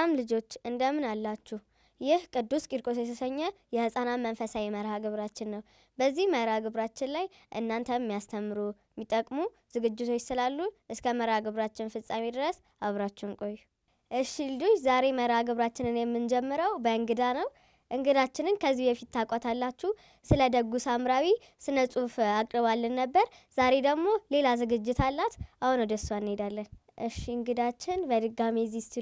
ሰላም ልጆች እንደምን አላችሁ? ይህ ቅዱስ ቂርቆስ የተሰኘ የህፃናት መንፈሳዊ መርሃ ግብራችን ነው። በዚህ መርሃ ግብራችን ላይ እናንተ የሚያስተምሩ የሚጠቅሙ ዝግጅቶች ስላሉ እስከ መርሃ ግብራችን ፍጻሜ ድረስ አብራችሁን ቆዩ። እሺ ልጆች፣ ዛሬ መርሃ ግብራችንን የምንጀምረው በእንግዳ ነው። እንግዳችንን ከዚህ በፊት ታውቋታላችሁ። ስለ ደጉ ሳምራዊ ስነ ጽሁፍ አቅርባልን ነበር። ዛሬ ደግሞ ሌላ ዝግጅት አላት። አሁን ወደ እሷ እንሄዳለን። እሺ እንግዳችን በድጋሚ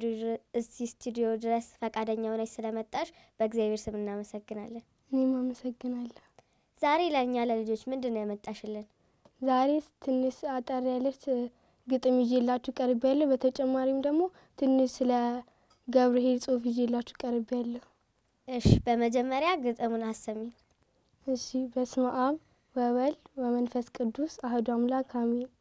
እዚህ ስቱዲዮ ድረስ ፈቃደኛ ሆነች ስለመጣሽ በእግዚአብሔር ስም እናመሰግናለን። እኔም አመሰግናለሁ። ዛሬ ለእኛ ለልጆች ምንድን ነው ያመጣሽልን? ዛሬ ትንሽ አጠር ያለች ግጥም ይዤላችሁ ቀርብ ያለሁ። በተጨማሪም ደግሞ ትንሽ ስለ ገብርኄር ጽሁፍ ይዤላችሁ ቀርብ ያለሁ። እሺ በመጀመሪያ ግጥሙን አሰሚን። እሺ በስመ አብ ወወልድ ወመንፈስ ቅዱስ አህዱ አምላክ አሜን።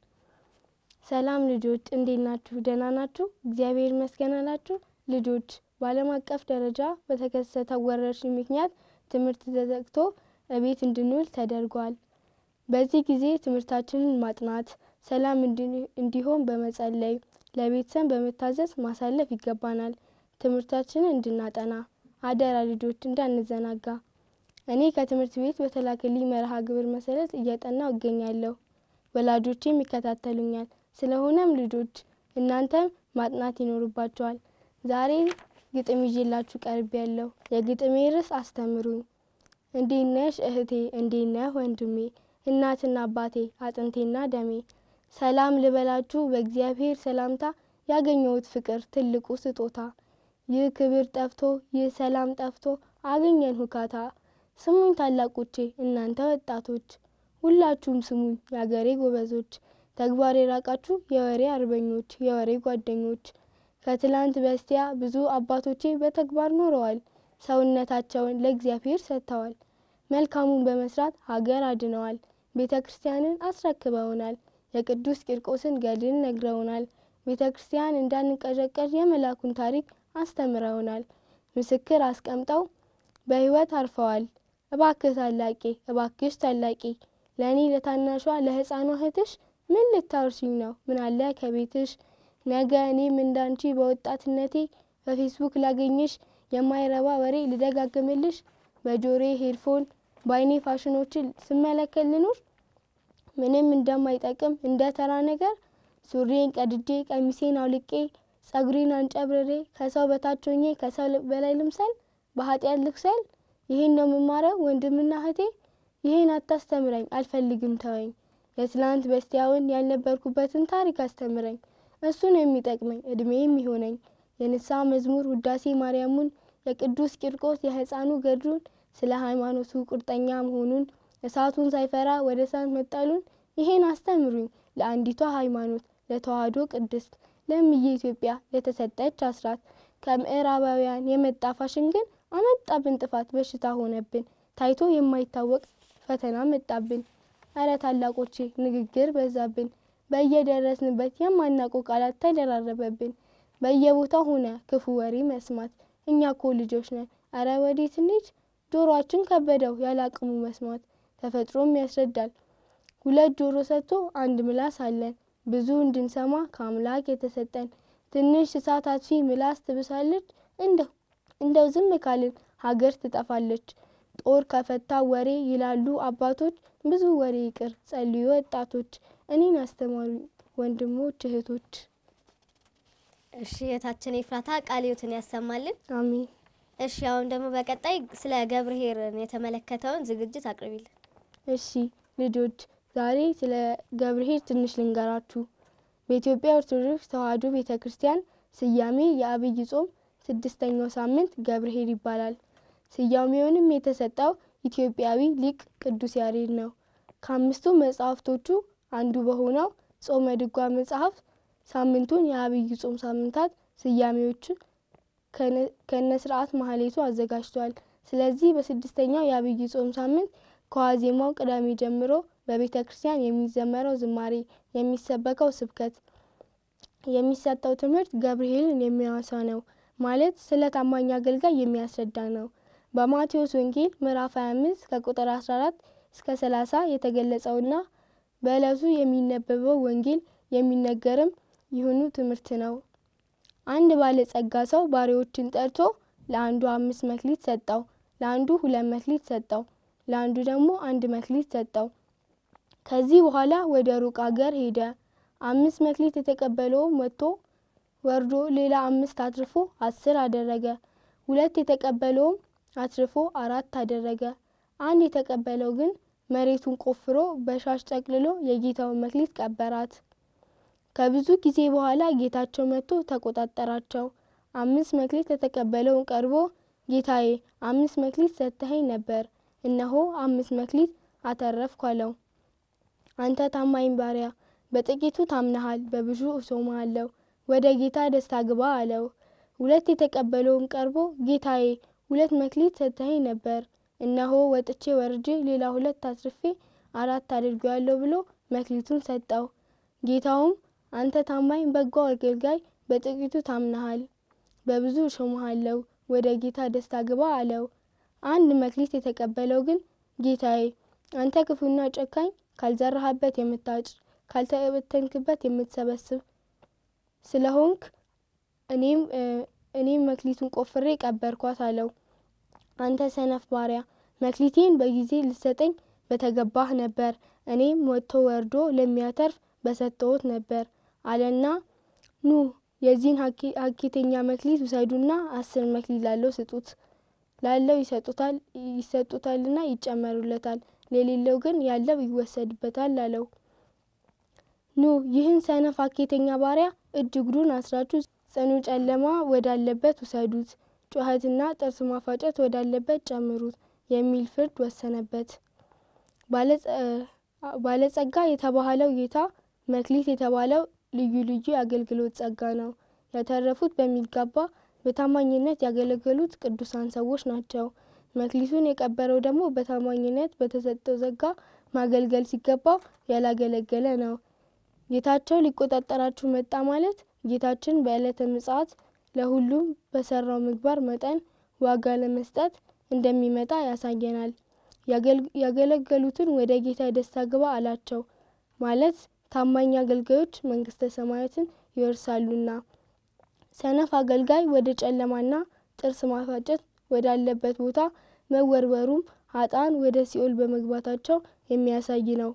ሰላም ልጆች እንዴት ናችሁ? ደህና ናችሁ? እግዚአብሔር ይመስገን አላችሁ? ልጆች በዓለም አቀፍ ደረጃ በተከሰተው ወረርሽኝ ምክንያት ትምህርት ተዘግቶ እቤት እንድንውል ተደርጓል። በዚህ ጊዜ ትምህርታችንን ማጥናት፣ ሰላም እንዲሆን በመጸለይ ለቤተሰብ በመታዘዝ ማሳለፍ ይገባናል። ትምህርታችንን እንድናጠና አደራ ልጆች እንዳንዘናጋ። እኔ ከትምህርት ቤት በተላከልኝ መርሃ ግብር መሰረት እያጠናው እገኛለሁ። ወላጆቼም ይከታተሉኛል። ስለሆነም ልጆች እናንተም ማጥናት ይኖርባቸዋል። ዛሬ ግጥም ይዤላችሁ ቀርብ ያለሁ። የግጥሜ ርዕስ አስተምሩኝ። እንዴት ነሽ እህቴ፣ እንዴት ነህ ወንድሜ፣ እናትና አባቴ፣ አጥንቴና ደሜ። ሰላም ልበላችሁ በእግዚአብሔር ሰላምታ፣ ያገኘሁት ፍቅር ትልቁ ስጦታ። ይህ ክብር ጠፍቶ ይህ ሰላም ጠፍቶ አገኘን ሁካታ። ስሙኝ ታላቆቼ እናንተ ወጣቶች፣ ሁላችሁም ስሙኝ የአገሬ ጎበዞች፣ ተግባር የራቃችሁ የወሬ አርበኞች የወሬ ጓደኞች። ከትላንት በስቲያ ብዙ አባቶቼ በተግባር ኖረዋል፣ ሰውነታቸውን ለእግዚአብሔር ሰጥተዋል። መልካሙን በመስራት ሀገር አድነዋል፣ ቤተ ክርስቲያንን አስረክበውናል፣ የቅዱስ ቂርቆስን ገድል ነግረውናል። ቤተ ክርስቲያን እንዳንቀዠቀዥ የመላኩን ታሪክ አስተምረውናል። ምስክር አስቀምጠው በሕይወት አርፈዋል። እባክህ ታላቄ እባክሽ ታላቄ ለእኔ ለታናሿ ለሕፃኗ እህትሽ ምን ልታወርሽኝ ነው? ምን አለ ከቤትሽ? ነገ እኔም እንዳንቺ በወጣትነቴ በፌስቡክ ላገኝሽ የማይረባ ወሬ ልደጋግምልሽ በጆሬ ሄድፎን በአይኔ ፋሽኖችን ስመለከት ልኑር ምንም እንደማይጠቅም እንደ ተራ ነገር ሱሪን ቀድጄ ቀሚሴን አውልቄ ጸጉሬን አንጨብርሬ ከሰው በታች ሆኜ ከሰው በላይ ልምሰል በኃጢአት ልክሰል ይሄን ነው የምማረው ወንድምና እህቴ ይሄን አታስተምረኝ አልፈልግም ተወኝ የትላንት በስቲያውን ያልነበርኩበትን ታሪክ አስተምረኝ እሱን የሚጠቅመኝ እድሜ የሚሆነኝ የንስሐ መዝሙር ውዳሴ ማርያሙን የቅዱስ ቂርቆስ የሕፃኑ ገድሉን ስለ ሃይማኖቱ ቁርጠኛ መሆኑን እሳቱን ሳይፈራ ወደ እሳት መጣሉን ይሄን አስተምሩኝ ለአንዲቷ ሃይማኖት ለተዋህዶ ቅድስት ለምዬ ኢትዮጵያ ለተሰጠች አስራት ከምዕራባውያን የመጣ ፋሽን ግን አመጣብን ጥፋት በሽታ ሆነብን ታይቶ የማይታወቅ ፈተና መጣብን። እረ ታላቆቼ ንግግር በዛብን በየደረስንበት የማናውቀው ቃላት ተደራረበብን። በየቦታው ሆነ ክፉ ወሬ መስማት እኛ ኮ ልጆች ነን እረ ወዴት እንሂድ ጆሮአችን ከበደው ያለ አቅሙ መስማት ተፈጥሮም ያስረዳል ሁለት ጆሮ ሰጥቶ አንድ ምላስ አለን ብዙ እንድንሰማ ከአምላክ የተሰጠን ትንሽ እሳት አጥፊ ምላስ ትብሳለች እንደው ዝም ካልን ሀገር ትጠፋለች ጦር ከፈታ ወሬ ይላሉ አባቶች ብዙ ወሬ ይቅር ጸልዩ ወጣቶች እኔን አስተማሩ ወንድሞች እህቶች እሺ የታችን ኤፍራታ ቃለ ሕይወትን ያሰማልን። አሜን እሺ አሁን ደግሞ በቀጣይ ስለ ገብርኄርን የተመለከተውን ዝግጅት አቅርቢልን። እሺ ልጆች ዛሬ ስለ ገብርኄር ትንሽ ልንገራችሁ። በኢትዮጵያ ኦርቶዶክስ ተዋሕዶ ቤተ ክርስቲያን ስያሜ የአብይ ጾም ስድስተኛው ሳምንት ገብርኄር ይባላል። ስያሜውንም የተሰጠው ኢትዮጵያዊ ሊቅ ቅዱስ ያሬድ ነው። ከአምስቱ መጽሐፍቶቹ አንዱ በሆነው ጾመ ድጓ መጽሐፍ ሳምንቱን የአብይ ጾም ሳምንታት ስያሜዎችን ከነ ስርዓት ማህሌቱ አዘጋጅቷል። ስለዚህ በስድስተኛው የአብይ ጾም ሳምንት ከዋዜማው ቅዳሜ ጀምሮ በቤተ ክርስቲያን የሚዘመረው ዝማሬ፣ የሚሰበከው ስብከት፣ የሚሰጠው ትምህርት ገብርኄርን የሚያወሳ ነው። ማለት ስለ ታማኝ አገልጋይ የሚያስረዳ ነው። በማቴዎስ ወንጌል ምዕራፍ 25 ከቁጥር 14 እስከ 30 የተገለጸውና በዕለቱ የሚነበበው ወንጌል የሚነገርም ይህኑ ትምህርት ነው። አንድ ባለጸጋ ሰው ባሪያዎችን ጠርቶ ለአንዱ አምስት መክሊት ሰጠው፣ ለአንዱ ሁለት መክሊት ሰጠው፣ ለአንዱ ደግሞ አንድ መክሊት ሰጠው። ከዚህ በኋላ ወደ ሩቅ አገር ሄደ። አምስት መክሊት የተቀበለውም ወጥቶ ወርዶ ሌላ አምስት አትርፎ አስር አደረገ። ሁለት የተቀበለውም አትርፎ አራት አደረገ። አንድ የተቀበለው ግን መሬቱን ቆፍሮ በሻሽ ጠቅልሎ የጌታውን መክሊት ቀበራት። ከብዙ ጊዜ በኋላ ጌታቸው መጥቶ ተቆጣጠራቸው። አምስት መክሊት የተቀበለውን ቀርቦ ጌታዬ አምስት መክሊት ሰጥተኸኝ ነበር፣ እነሆ አምስት መክሊት አተረፍኩ አለው። አንተ ታማኝ ባሪያ፣ በጥቂቱ ታምነሃል፣ በብዙ እሾምሃለሁ፣ ወደ ጌታ ደስታ ግባ አለው። ሁለት የተቀበለውም ቀርቦ ጌታዬ ሁለት መክሊት ሰጥተኸኝ ነበር፣ እነሆ ወጥቼ ወርጄ ሌላ ሁለት አትርፌ አራት አድርጌዋለሁ ብሎ መክሊቱን ሰጠው። ጌታውም አንተ ታማኝ በጎ አገልጋይ፣ በጥቂቱ ታምነሃል፣ በብዙ እሾምሃለሁ፣ ወደ ጌታ ደስታ ግባ አለው። አንድ መክሊት የተቀበለው ግን ጌታዬ አንተ ክፉና ጨካኝ፣ ካልዘራህበት የምታጭድ ካልተበተንክበት የምትሰበስብ ስለሆንክ እኔም እኔም መክሊቱን ቆፍሬ ቀበርኳት አለው። አንተ ሰነፍ ባሪያ መክሊቴን በጊዜ ልትሰጠኝ በተገባህ ነበር፣ እኔም ወጥቶ ወርዶ ለሚያተርፍ በሰጠሁት ነበር አለና ኑ የዚህን ሀኬተኛ መክሊት ውሰዱና አስር መክሊት ላለው ስጡት፣ ላለው ይሰጡታል ይሰጡታልና ይጨመሩለታል፣ ለሌለው ግን ያለው ይወሰድበታል አለው። ኑ ይህን ሰነፍ ሀኬተኛ ባሪያ እጅ እግሩን አስራችሁ ጽኑ ጨለማ ወዳለበት ውሰዱት፣ ጩኸትና ጥርስ ማፋጨት ወዳለበት ጨምሩት የሚል ፍርድ ወሰነበት። ባለጸጋ የተባለው ጌታ መክሊት የተባለው ልዩ ልዩ የአገልግሎት ጸጋ ነው። ያተረፉት በሚገባ በታማኝነት ያገለገሉት ቅዱሳን ሰዎች ናቸው። መክሊቱን የቀበረው ደግሞ በታማኝነት በተሰጠው ጸጋ ማገልገል ሲገባው ያላገለገለ ነው። ጌታቸው ሊቆጣጠራችሁ መጣ ማለት ጌታችን በዕለተ ምጽአት ለሁሉም በሰራው ምግባር መጠን ዋጋ ለመስጠት እንደሚመጣ ያሳየናል። ያገለገሉትን ወደ ጌታ ደስታ ግባ አላቸው ማለት ታማኝ አገልጋዮች መንግስተ ሰማያትን ይወርሳሉና። ሰነፍ አገልጋይ ወደ ጨለማና ጥርስ ማፋጨት ወዳለበት ቦታ መወርወሩም ሀጣን ወደ ሲኦል በመግባታቸው የሚያሳይ ነው።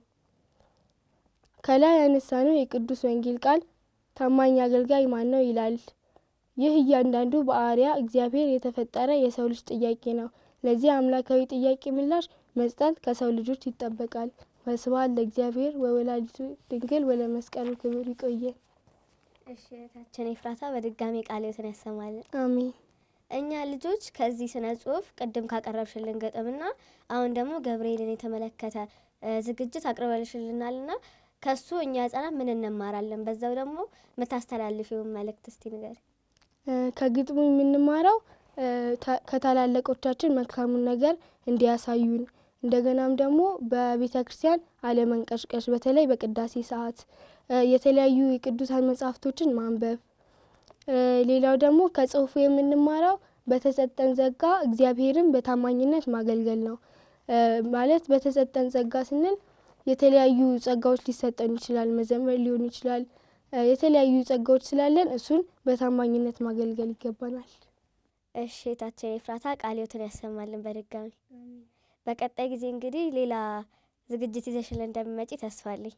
ከላይ ያነሳነው የቅዱስ ወንጌል ቃል ታማኝ አገልጋይ ማን ነው ይላል። ይህ እያንዳንዱ በአርአያ እግዚአብሔር የተፈጠረ የሰው ልጅ ጥያቄ ነው። ለዚህ አምላካዊ ጥያቄ ምላሽ መስጠት ከሰው ልጆች ይጠበቃል። ወስብሐት ለእግዚአብሔር ወወላዲቱ ድንግል ወለመስቀሉ ክብር። ይቆየን። እሺ እህታችን ኤፍራታ በድጋሚ ቃለ ሕይወትን ያሰማልን። አሜን። እኛ ልጆች ከዚህ ስነ ጽሁፍ ቅድም ካቀረብሽልን ገጠምና አሁን ደግሞ ገብርኤልን የተመለከተ ዝግጅት አቅርበልሽልናልና ከሱ እኛ ህጻናት ምን እንማራለን? በዛው ደግሞ የምታስተላልፊውን መልእክት እስቲ ንገሪ። ከግጥሙ የምንማረው ከታላላቆቻችን መልካሙን ነገር እንዲያሳዩን እንደገናም ደግሞ በቤተ ክርስቲያን አለመንቀሽቀሽ፣ በተለይ በቅዳሴ ሰዓት የተለያዩ የቅዱሳን መጽሐፍቶችን ማንበብ። ሌላው ደግሞ ከጽሁፉ የምንማረው በተሰጠን ጸጋ እግዚአብሔርን በታማኝነት ማገልገል ነው። ማለት በተሰጠን ጸጋ ስንል የተለያዩ ጸጋዎች ሊሰጠን ይችላል። መዘመር ሊሆን ይችላል። የተለያዩ ጸጋዎች ስላለን እሱን በታማኝነት ማገልገል ይገባናል። እሺ እህታችን ኤፍራታ ቃለ ሕይወትን ያሰማልን በድጋሚ በቀጣይ ጊዜ እንግዲህ ሌላ ዝግጅት ይዘሽልን እንደሚመጪ ተስፋ አለኝ።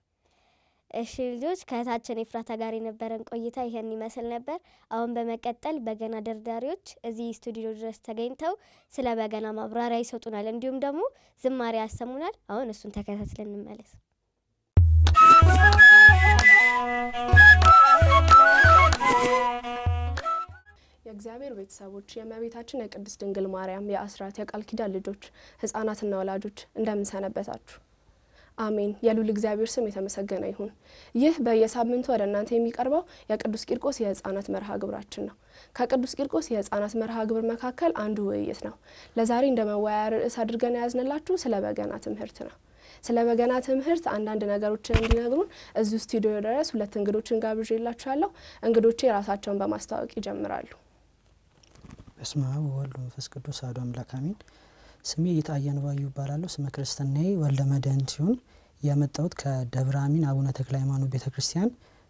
እሺ ልጆች ከእህታችን ኤፍራታ ጋር የነበረን ቆይታ ይሄን ይመስል ነበር። አሁን በመቀጠል በገና ደርዳሪዎች እዚህ ስቱዲዮ ድረስ ተገኝተው ስለ በገና ማብራሪያ ይሰጡናል፣ እንዲሁም ደግሞ ዝማሬ ያሰሙናል። አሁን እሱን ተከታትለን እንመለስ። የእግዚአብሔር ቤተሰቦች የእመቤታችን የቅድስት ድንግል ማርያም የአስራት የቃል ኪዳን ልጆች ህጻናትና ወላጆች እንደምንሰነበታችሁ። አሜን። የሉል እግዚአብሔር ስም የተመሰገነ ይሁን። ይህ በየሳምንቱ ወደ እናንተ የሚቀርበው የቅዱስ ቂርቆስ የህጻናት መርሃ ግብራችን ነው። ከቅዱስ ቂርቆስ የህጻናት መርሃ ግብር መካከል አንዱ ውይይት ነው። ለዛሬ እንደ መወያያ ርዕስ አድርገን የያዝንላችሁ ስለ በገና ትምህርት ነው። ስለ በገና ትምህርት አንዳንድ ነገሮችን እንዲነግሩን እዚሁ ስቱዲዮ ድረስ ሁለት እንግዶችን ጋብዤላችኋለሁ። እንግዶቼ ራሳቸውን በማስተዋወቅ ይጀምራሉ። በስመ አብ ወወልድ ወመንፈስ ቅዱስ አሐዱ አምላክ አሜን። ስሜ ይታየን ባዩ ይባላለሁ። ስመ ክርስትናዬ ወልደ መድኅን ሲሆን የመጣሁት ከደብረ አሚን አቡነ ተክለ ሃይማኖት ቤተ ክርስቲያን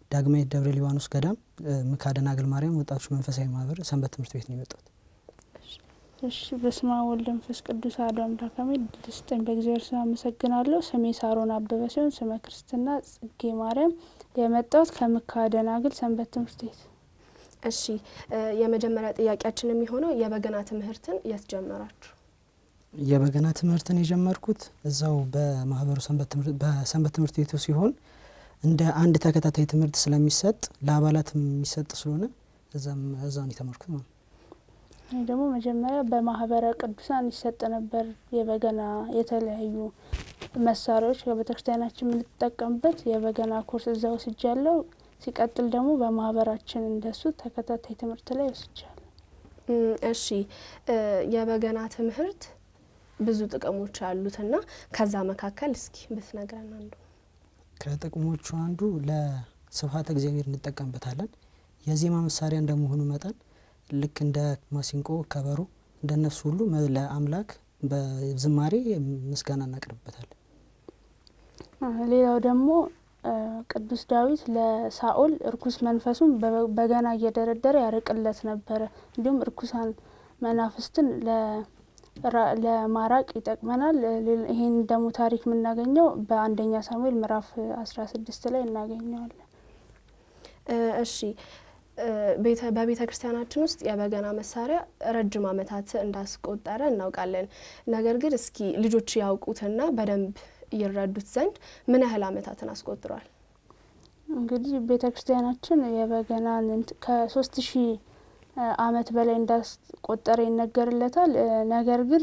ዳግማዊት ደብረ ሊባኖስ ገዳም ምካ ደናግል ማርያም ወጣቶች መንፈሳዊ ማህበር ሰንበት ትምህርት ቤት ነው የመጣሁት። እሺ በስመ አብ ወወልድ ወመንፈስ ቅዱስ አሐዱ አምላክ አሜን። ድስጠኝ በእግዚአብሔር ስም አመሰግናለሁ። ስሜ ሳሮን አበበ ሲሆን ስመ ክርስትና ጽጌ ማርያም። የመጣሁት ከምካ ደናግል ሰንበት ትምህርት ቤት። እሺ የመጀመሪያ ጥያቄያችን የሚሆነው የበገና ትምህርትን የት ጀመራችሁ? የበገና ትምህርትን የጀመርኩት እዛው በማህበሩ በሰንበት ትምህርት ቤቱ ሲሆን እንደ አንድ ተከታታይ ትምህርት ስለሚሰጥ ለአባላት የሚሰጥ ስለሆነ እዛውን የተማርኩት ማለት ነው። እኔ ደግሞ መጀመሪያ በማህበረ ቅዱሳን ይሰጥ ነበር የበገና የተለያዩ መሳሪያዎች ከቤተክርስቲያናችን የምንጠቀምበት የበገና ኮርስ እዛ ወስጃለሁ። ሲቀጥል ደግሞ በማህበራችን እንደሱ ተከታታይ ትምህርት ላይ ወስጃለሁ። እሺ የበገና ትምህርት ብዙ ጥቅሞች አሉትና ከዛ መካከል እስኪ ብትነግረን አንዱ። ከጥቅሞቹ አንዱ ለስብሐተ እግዚአብሔር እንጠቀምበታለን። የዜማ መሳሪያ እንደመሆኑ መጠን ልክ እንደ ማሲንቆ፣ ከበሮ እንደነሱ ሁሉ ለአምላክ በዝማሬ ምስጋና እናቀርብበታለን። ሌላው ደግሞ ቅዱስ ዳዊት ለሳኦል እርኩስ መንፈሱን በገና እየደረደረ ያርቅለት ነበረ። እንዲሁም እርኩሳን መናፍስትን ለማራቅ ይጠቅመናል። ይህን ደግሞ ታሪክ የምናገኘው በአንደኛ ሳሙኤል ምዕራፍ አስራ ስድስት ላይ እናገኘዋለን። እሺ በቤተ ክርስቲያናችን ውስጥ የበገና መሳሪያ ረጅም ዓመታት እንዳስቆጠረ እናውቃለን። ነገር ግን እስኪ ልጆች ያውቁትና በደንብ ይረዱት ዘንድ ምን ያህል ዓመታትን አስቆጥሯል? እንግዲህ ቤተ ክርስቲያናችን የበገናን ከሶስት ሺህ ዓመት በላይ እንዳስቆጠረ ይነገርለታል። ነገር ግን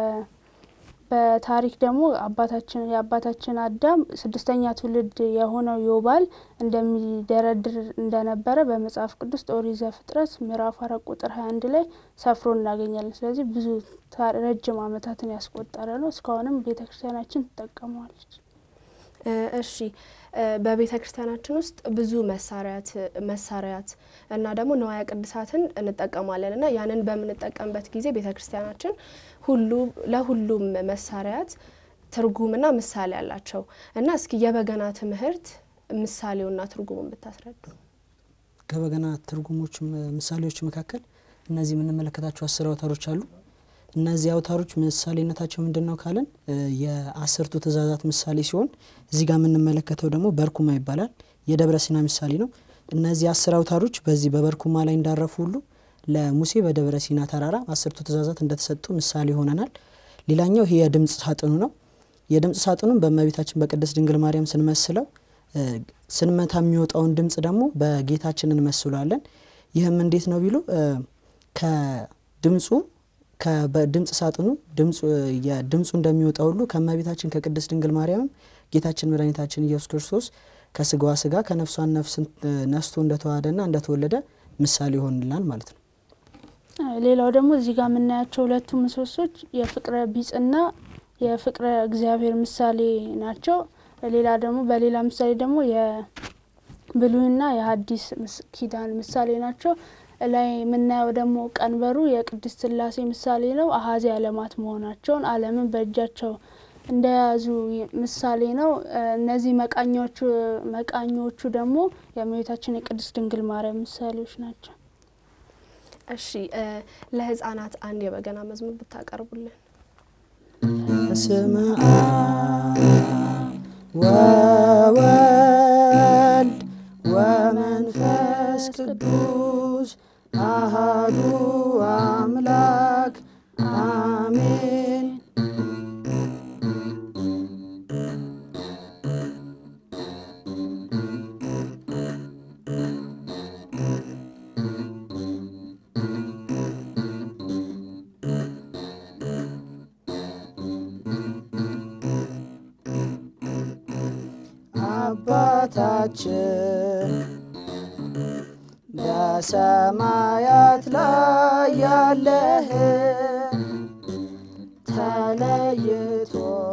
በታሪክ ደግሞ አባታችን የአባታችን አዳም ስድስተኛ ትውልድ የሆነው ዮባል እንደሚደረድር እንደነበረ በመጽሐፍ ቅዱስ ኦሪት ዘፍጥረት ምዕራፍ አራት ቁጥር ሀያ አንድ ላይ ሰፍሮ እናገኛለን። ስለዚህ ብዙ ረጅም ዓመታትን ያስቆጠረ ነው። እስካሁንም ቤተ ክርስቲያናችን ትጠቀመዋለች። እሺ በቤተ ክርስቲያናችን ውስጥ ብዙ መሳሪያት መሳሪያት እና ደግሞ ንዋየ ቅድሳትን እንጠቀማለን እና ያንን በምንጠቀምበት ጊዜ ቤተ ክርስቲያናችን ሁሉ ለሁሉም መሳሪያት ትርጉምና ምሳሌ አላቸው እና እስኪ የበገና ትምህርት ምሳሌውና ትርጉሙን ብታስረዱ። ከበገና ትርጉሞች ምሳሌዎች መካከል እነዚህ የምንመለከታቸው አስር አውታሮች አሉ። እነዚህ አውታሮች ምሳሌነታቸው ምንድን ነው ካለን የአስርቱ ትእዛዛት ምሳሌ ሲሆን እዚህ ጋር የምንመለከተው ደግሞ በርኩማ ይባላል። የደብረ ሲና ምሳሌ ነው። እነዚህ አስር አውታሮች በዚህ በበርኩማ ላይ እንዳረፉ ሁሉ ለሙሴ በደብረ ሲና ተራራ አስርቱ ትእዛዛት እንደተሰጡ ምሳሌ ይሆነናል። ሌላኛው ይሄ የድምፅ ሳጥኑ ነው። የድምፅ ሳጥኑን በእመቤታችን በቅድስት ድንግል ማርያም ስንመስለው ስንመታ የሚወጣውን ድምፅ ደግሞ በጌታችን እንመስለዋለን። ይህም እንዴት ነው ቢሉ ከድምፁ በድምፅ ሳጥኑ ድምፁ እንደሚወጣ ሁሉ ከእመቤታችን ከቅድስት ድንግል ማርያምም ጌታችን መድኃኒታችን ኢየሱስ ክርስቶስ ከስጋዋ ስጋ ከነፍሷን ነፍስ ነስቶ እንደተዋሃደና እንደተወለደ ምሳሌ ይሆንላል ማለት ነው። ሌላው ደግሞ እዚህ ጋር የምናያቸው ሁለቱ ምሰሶች የፍቅረ ቢጽና የፍቅረ እግዚአብሔር ምሳሌ ናቸው። ሌላ ደግሞ በሌላ ምሳሌ ደግሞ የብሉይና የሐዲስ ኪዳን ምሳሌ ናቸው። ላይ የምናየው ደግሞ ቀንበሩ የቅድስት ሥላሴ ምሳሌ ነው። አሀዚ ዓለማት መሆናቸውን ዓለምን በእጃቸው እንደያዙ ምሳሌ ነው። እነዚህ መቃኛዎቹ መቃኞቹ ደግሞ የእመቤታችን የቅድስት ድንግል ማርያም ምሳሌዎች ናቸው። እሺ ለህፃናት አንድ የበገና መዝሙር ብታቀርቡልን። በስመ አብ ወወልድ ወመንፈስ ቅዱስ አሃዱ አምላክ አሜን። አባታችን በሰማያት ላይ ያለህ ተለይቶ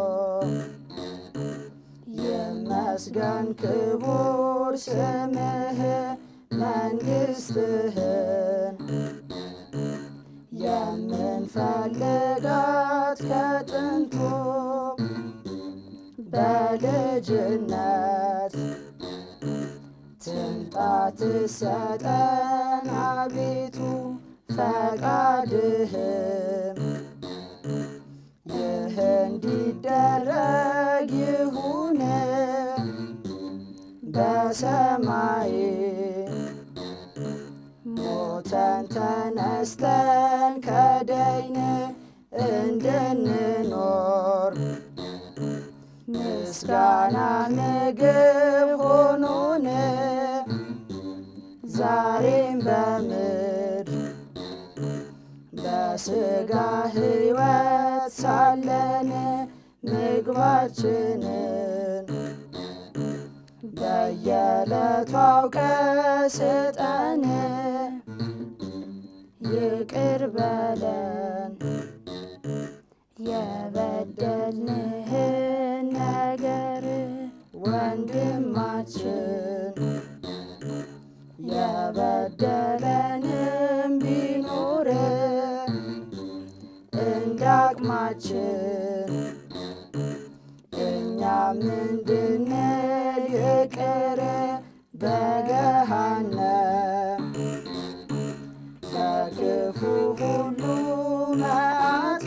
ይመስገን ክቡር ስምህ መንግስትህን የምንፈልጋት ከጥንቱ በልጅነት ትምጣ ትሰጠን አቤቱ ፈቃድህም ይህ እንዲደረግ ይሁን በሰማይ ሞተን ተነስተን ከደይን እንድንኖር ምስጋና ምግብ ሆኖን ዛሬም በምድር በስጋ ሕይወት ሳለን ምግባችንን በየዕለቱ አውቀ ስጠን፣ ይቅር በለን የበደልንህን ነገር ወንድማችን የበደለንም ቢኖር እንዳቅማችን እኛም እንድንል ይቅር በገሃነም ከክፉ ሁሉ መዓት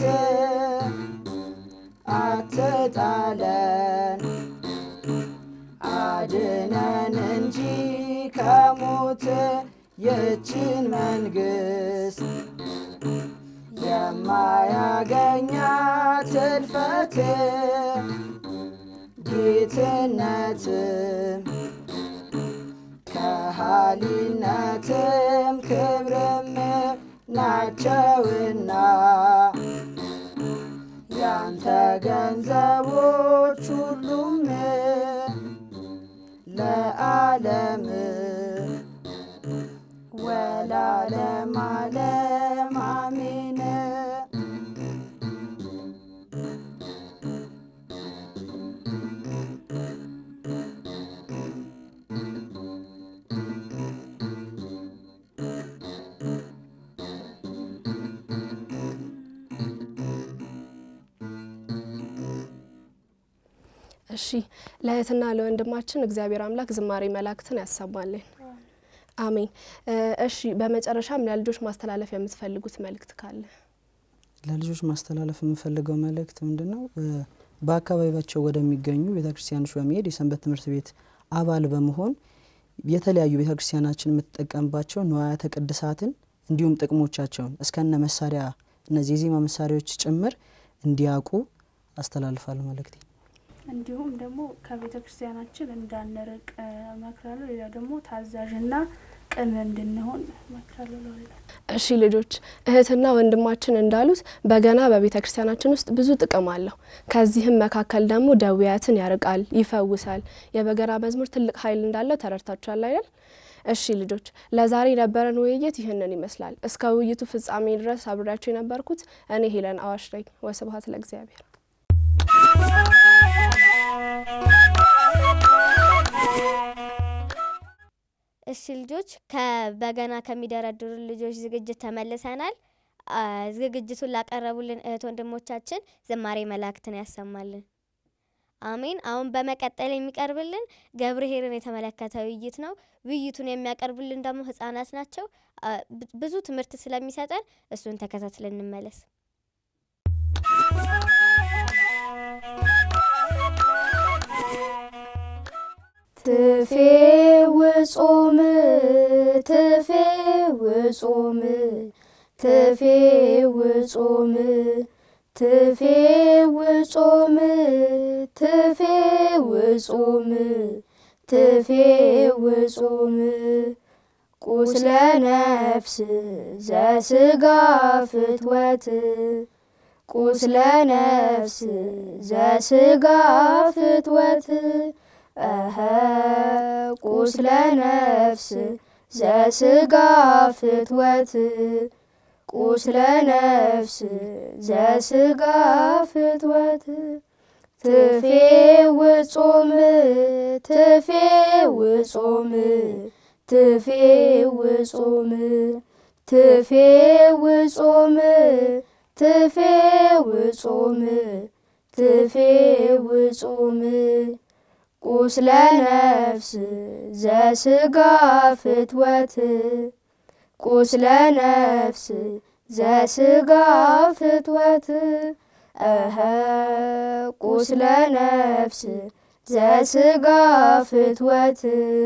አትጣለን አድነን እንጂ ከሞት ይችን መንግሥት የማያገኛት እልፈት ጌትነትም ከሃሊነትም ክብርም ናቸውና ያንተ ገንዘቦች ሁሉም ለዓለም ወላለም ዓለም አሜን። እሺ ለእህትና ለወንድማችን እግዚአብሔር አምላክ ዝማሬ መላእክትን ያሰማልን። አሜን። እሺ በመጨረሻም ለልጆች ማስተላለፍ የምትፈልጉት መልእክት ካለ? ለልጆች ማስተላለፍ የምፈልገው መልእክት ምንድን ነው? በአካባቢያቸው ወደሚገኙ ቤተ ክርስቲያኖች በመሄድ የሰንበት ትምህርት ቤት አባል በመሆን የተለያዩ ቤተ ክርስቲያናችን የምትጠቀምባቸው ንዋያተ ቅድሳትን እንዲሁም ጥቅሞቻቸውን እስከነ መሳሪያ እነዚህ የዜማ መሳሪያዎች ጭምር እንዲያውቁ አስተላልፋለሁ መልእክቴ። እንዲሁም ደግሞ ከቤተ ክርስቲያናችን እንዳንርቅ እመክራለሁ። ሌላ ደግሞ ታዛዥና ቅን እንድንሆን እመክራለሁ። ለሁላ እሺ ልጆች እህትና ወንድማችን እንዳሉት በገና በቤተ ክርስቲያናችን ውስጥ ብዙ ጥቅም አለው። ከዚህም መካከል ደግሞ ደዌያትን ያርቃል፣ ይፈውሳል። የበገና መዝሙር ትልቅ ኃይል እንዳለው ተረድታችኋል አይደል? እሺ ልጆች ለዛሬ የነበረን ውይይት ይህንን ይመስላል። እስከ ውይይቱ ፍጻሜ ድረስ አብሬያችሁ የነበርኩት እኔ ሄለን አዋሽ ነኝ። ወስብሐት ለእግዚአብሔር። እሺ ልጆች ከበገና ከሚደረድሩ ልጆች ዝግጅት ተመልሰናል። አ፣ ዝግጅቱን ላቀረቡልን እህት ወንድሞቻችን ዝማሬ መላእክትን ያሰማልን። አሜን። አሁን በመቀጠል የሚቀርብልን ገብርኄርን የተመለከተ ውይይት ነው። ውይይቱን የሚያቀርቡልን ደግሞ ህጻናት ናቸው። አ፣ ብ- ብዙ ትምህርት ስለሚሰጠን እሱን ተከታትለን እንመለስ። ትፌ ውጹም ትፌ ውጹም ትፌ ውጹም ትፌ ውጹም ትፌ ውጹም ትፌ ውጹም ቁስለ ነፍስ ዘስጋ ፍትወት ቁስለ ነፍስ ዘስጋ ፍትወት እኸ ቁስለ ነፍስ ዘስጋ ፍትወት ቁስለ ነፍስ ዘስጋ ፍትወት ትፌ ውጹም ትፌ ውጹም ትፌ ውጹም ትፌ ውጹም ትፌ ውጹም ትፌ ውጹም ቁስለ ነፍስ ዘስጋ ፍትወት ቁስለ ነፍስ ዘስጋ ፍትወት እኸ ቁስለ ነፍስ ዘስጋ ፍትወት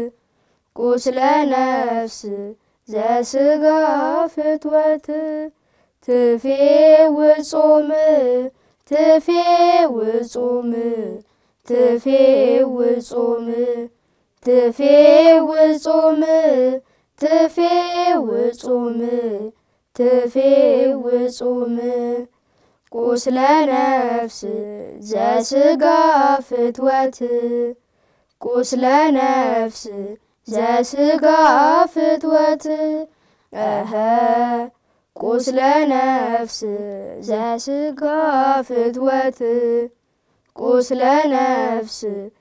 ቁስለ ነፍስ ዘስጋ ፍትወት ትፌ ውጹም ትፌ ውጹም ትፌ ውጹም ትፌ ውጹም ትፌ ውጹም ትፌ ውጹም ቁስለ ነፍስ ዘስጋ ፍትወት ቁስለ ነፍስ ዘስጋ ፍትወት እኸ ቁስለ ነፍስ ዘስጋ ፍትወት ቁስለ ነፍስ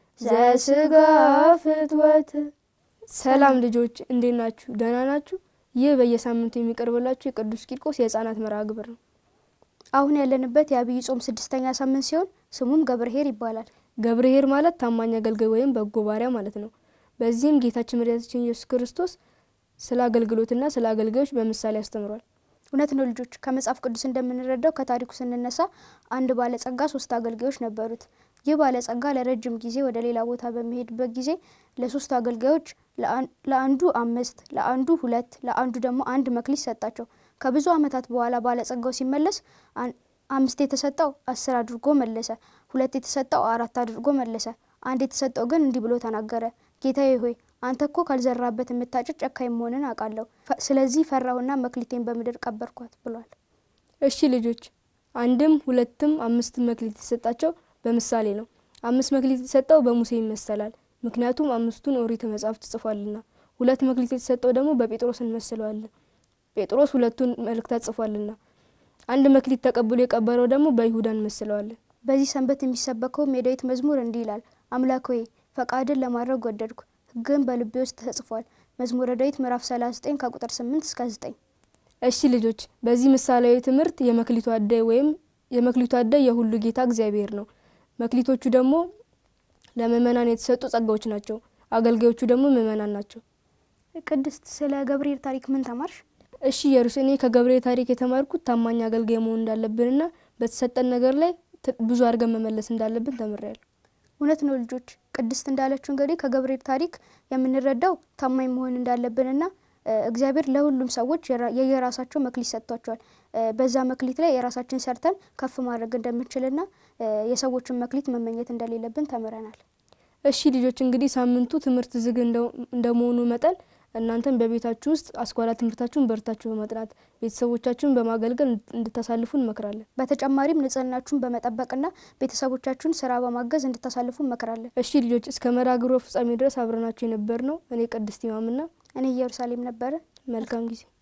ዘስጋ ፍትወት። ሰላም ልጆች እንዴት ናችሁ? ደህና ናችሁ? ይህ በየሳምንቱ የሚቀርብላችሁ የቅዱስ ቂርቆስ የህፃናት መርሃ ግብር ነው። አሁን ያለንበት የአብይ ጾም ስድስተኛ ሳምንት ሲሆን ስሙም ገብርኄር ይባላል። ገብርኄር ማለት ታማኝ አገልጋይ ወይም በጎ ባሪያ ማለት ነው። በዚህም ጌታችን መድኃኒታችን ኢየሱስ ክርስቶስ ስለ አገልግሎትና ስለ አገልጋዮች በምሳሌ አስተምሯል። እውነት ነው ልጆች። ከመጽሐፍ ቅዱስ እንደምንረዳው ከታሪኩ ስንነሳ አንድ ባለጸጋ ሶስት አገልጋዮች ነበሩት። ይህ ባለጸጋ ለረጅም ጊዜ ወደ ሌላ ቦታ በሚሄድበት ጊዜ ለሶስቱ አገልጋዮች ለአንዱ አምስት፣ ለአንዱ ሁለት፣ ለአንዱ ደግሞ አንድ መክሊት ሰጣቸው። ከብዙ ዓመታት በኋላ ባለጸጋው ሲመለስ አምስት የተሰጠው አስር አድርጎ መለሰ። ሁለት የተሰጠው አራት አድርጎ መለሰ። አንድ የተሰጠው ግን እንዲህ ብሎ ተናገረ። ጌታዬ ሆይ አንተ እኮ ካልዘራበት የምታጭድ ጨካኝ መሆንን አውቃለሁ። ስለዚህ ፈራሁና መክሊቴን በምድር ቀበርኳት ብሏል። እሺ ልጆች፣ አንድም ሁለትም አምስትም መክሊት የተሰጣቸው በምሳሌ ነው። አምስት መክሊት የተሰጠው በሙሴ ይመሰላል፣ ምክንያቱም አምስቱን ኦሪት መጽሐፍት ጽፏልና። ሁለት መክሊት የተሰጠው ደግሞ በጴጥሮስ እንመስለዋለን፣ ጴጥሮስ ሁለቱን መልእክታት ጽፏልና። አንድ መክሊት ተቀብሎ የቀበረው ደግሞ በይሁዳ እንመስለዋለን። በዚህ ሰንበት የሚሰበከውም የዳዊት መዝሙር እንዲህ ይላል። አምላክ ሆይ ፈቃድን ለማድረግ ወደድኩ፣ ሕግን በልቤ ውስጥ ተጽፏል። መዝሙረ ዳዊት ምዕራፍ 39 ከቁጥር 8 እስከ 9። እሺ ልጆች፣ በዚህ ምሳሌያዊ ትምህርት የመክሊቱ አዳይ ወይም የመክሊቱ አዳይ የሁሉ ጌታ እግዚአብሔር ነው። መክሊቶቹ ደግሞ ለምእመናን የተሰጡ ጸጋዎች ናቸው። አገልጋዮቹ ደግሞ ምእመናን ናቸው። ቅድስት፣ ስለ ገብርኄር ታሪክ ምን ተማርሽ? እሺ ኢየሩስ፣ እኔ ከገብርኄር ታሪክ የተማርኩት ታማኝ አገልጋይ መሆን እንዳለብንና በተሰጠን ነገር ላይ ብዙ አድርገን መመለስ እንዳለብን ተምሬያለሁ። እውነት ነው ልጆች። ቅድስት እንዳለችው እንግዲህ ከገብርኄር ታሪክ የምንረዳው ታማኝ መሆን እንዳለብንና እግዚአብሔር ለሁሉም ሰዎች የየራሳቸው መክሊት ሰጥቷቸዋል። በዛ መክሊት ላይ የራሳችን ሰርተን ከፍ ማድረግ እንደምንችልና የሰዎችን መክሊት መመኘት እንደሌለብን ተምረናል። እሺ ልጆች እንግዲህ ሳምንቱ ትምህርት ዝግ እንደመሆኑ መጠን እናንተም በቤታችሁ ውስጥ አስኳላ ትምህርታችሁን በርታችሁ በማጥናት ቤተሰቦቻችሁን በማገልገል እንድታሳልፉ እንመክራለን። በተጨማሪም ንጽህናችሁን በመጠበቅና ቤተሰቦቻችሁን ስራ በማገዝ እንድታሳልፉ እንመክራለን። እሺ ልጆች እስከ መርሃ ግብሩ ፍጻሜ ድረስ አብረናችሁ የነበር ነው እኔ ቅድስት ኢማምና እኔ ኢየሩሳሌም ነበረ። መልካም ጊዜ